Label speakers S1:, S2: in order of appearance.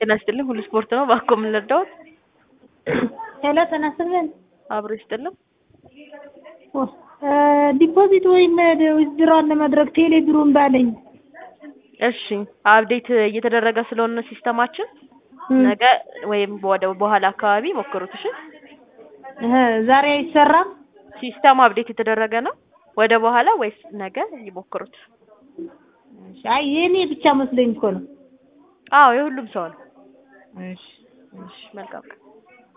S1: ጤና ይስጥልኝ ሁሉ ስፖርት ነው። እባክዎ ምን ልርዳዎት?
S2: ሄሎ ጤና ይስጥልን።
S1: አብሮ ይስጥልን።
S2: ዲፖዚት ወይም ዊዝድራውን ለማድረግ ቴሌ ብሩ እምቢ አለኝ።
S1: እሺ አፕዴት እየተደረገ ስለሆነ ሲስተማችን ነገ ወይም ወደ በኋላ አካባቢ ሞክሩት። እሺ
S2: እህ ዛሬ አይሰራም።
S1: ሲስተም አፕዴት የተደረገ ነው። ወደ በኋላ ወይስ ነገ ይሞክሩት።
S2: አይ የኔ ብቻ መስሎኝ እኮ ነው።
S1: አዎ የሁሉም ሰው ነው።
S2: እሺ
S1: እሺ መልካም ቀን